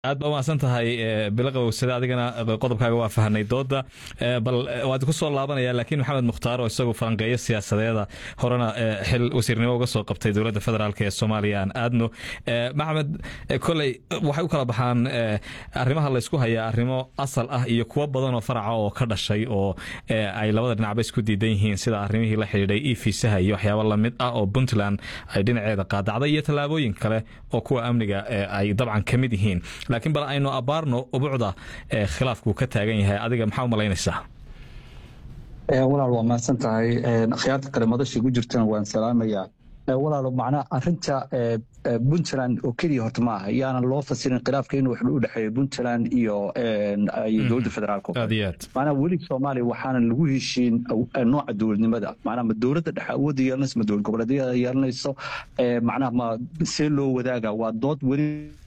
aad ba umahadsan tahay bilo qabowsada adigana qodobkaaga waa fahanay dooda bal waad ku soo laabanaya laakiin maxamed mukhtaar oo isagu falanqeeyo siyaasadeeda horena xil wasiirnimo uga soo qabtay dowladda federaalk ee soomaaliya aan aadno maxamed koley waxay u kala baxaan arrimaha laysku hayaa arrimo asal ah iyo kuwo badan oo faraca oo ka dhashay oo ay labada dhinacba isku diidan yihiin sida arrimihii la xidhiidhay e fiisaha iyo waxyaabo lamid ah oo puntland ay dhinaceeda qaadacday iyo tallaabooyin kale oo kuwa amniga ay dabcan ka mid yihiin laakiin bal aynu abaarno ubucda khilaafkuu ka taagan yahay adiga maxaa u malaynaysaa walaal waa mahadsan tahay akhyaarta kale madashii ku jirtana waan salaamayaa walaalo macnaha arinta puntland oo keliya horta ma aha yaanan loo fasirin khilaafka inuu wax u dhexeeyo puntland iyo dowladda federaalk macnaha weli soomaaliya waxaanan lagu heshiin nooca dowladnimada macnaha ma dowladda dhexe awoodda yeelanayso ma dowlad goboleedyada yeelanayso macnaha ma see loo wadaaga waa dood weli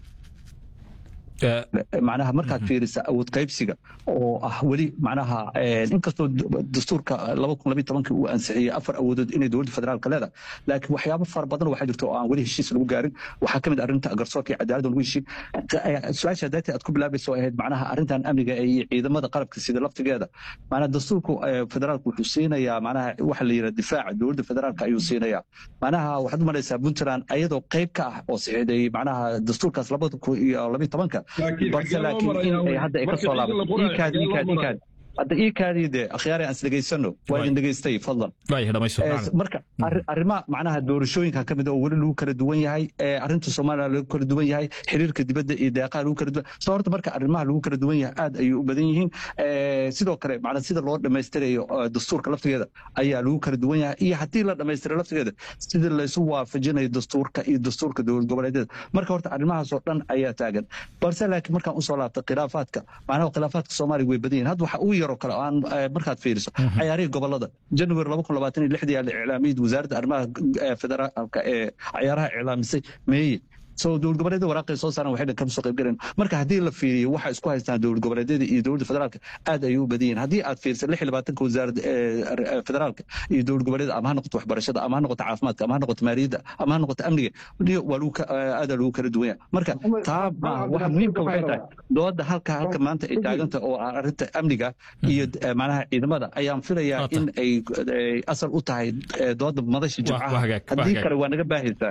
macnaha markaad fiirisa awood qaybsiga oo ah weli macnaha inkastoo dastuurka laba kun labiyo tobankii uu ansixiyey afar awoodood inay dowladda federaalka leedahay laakiin waxyaabo fara badan waxaa jirta oo aan weli heshiis lagu gaarin waxaa ka mid arrinta garsoorka iyo cadaaladda lagu heshiin su-aasha daatii aad ku bilaabaysa oo ahayd macnaha arrintan amniga iyo ciidamada qalabka sida laftigeeda macnaha dastuurka federaalka wuxuu siinayaa macnaha waxa la yidhaha difaaca dowladda federaalka ayuu siinayaa macnaha waxaad u malaysaa puntland ayadoo qayb ka ah oo saxiixday macnaha dastuurkaas labada kun iyo labiyo tobanka balse laakiin in ay hadda ay ka soo laabato iikaadi iikaadi iikaadi hadda iikaadii dee akhyaari aan isdhegaysano waa idin dhegaystay fadlan marka arrimaha macnaha doorashooyinka ka mid oo weli lagu kala duwan yahay arrinta soomaaliya lagu kala duwan yahay xiriirka dibadda iyo deeqaha lagu kala duwan soo horta marka arrimaha lagu kala duwan yahay aad ayay u badan yihiin sidoo kale macnaa sida loo dhammaystirayo dastuurka laftigeeda ayaa lagu kala duwan yahay iyo haddii la dhammaystiro laftigeeda sida laysu waafajinayo dastuurka iyo dastuurka dowlad goboleedyada marka horta arrimahaasoo dhan ayaa taagan balse laakiin markaan usoo laabta khilaafaadka macnaha khilaafaadka soomaaliya way badan yihin hadda waxa ugu yaroo kale aan markaad fiiriso cayaarihii gobolada january laba kun labaatan iyo lixdii aa la iclaamiyey wasaaradda arrimaha federaalka ee cayaaraha iclaamisay meeye so dowlad goboleedyada waraaqay soo saaran waxay dhan kama soo qayb galeen marka haddii la fiiriyo waxa isku haystaan dowlad goboleedyada iyo dowladda federaalka aad ayay u badan yihin haddii aad fiiriso lix iyo labaatanka wasaaradda federaalka iyo dowlad goboleedyada ama ha noqoto waxbarashada ama ha noqoto caafimaadka ama ha noqoto maaliyadda ama ha noqoto amniga waa lagu aadaa lagu kala duwan yahay marka taa maaha waxa muhiimka waxay tahay dooda halka halka maanta ay taaganta oo ah arrinta amniga iyo macnaha ciidamada ayaan filayaa in ay asal u tahay dooda madasha jimcaha haddii kale waa naga baahaysaa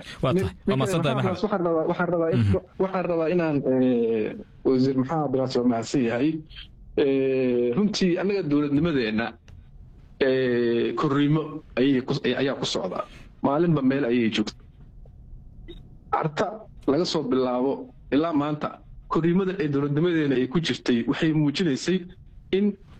waxaan rabaa inaan wasiir maxamed abdiraas waa mahadsan yahay runtii annaga dowladnimadeenna korriimo ayaa ku socdaa maalinba meel ayay joogta carta laga soo bilaabo ilaa maanta korriimada ee dowladnimadeena ay ku jirtay waxay muujinaysay in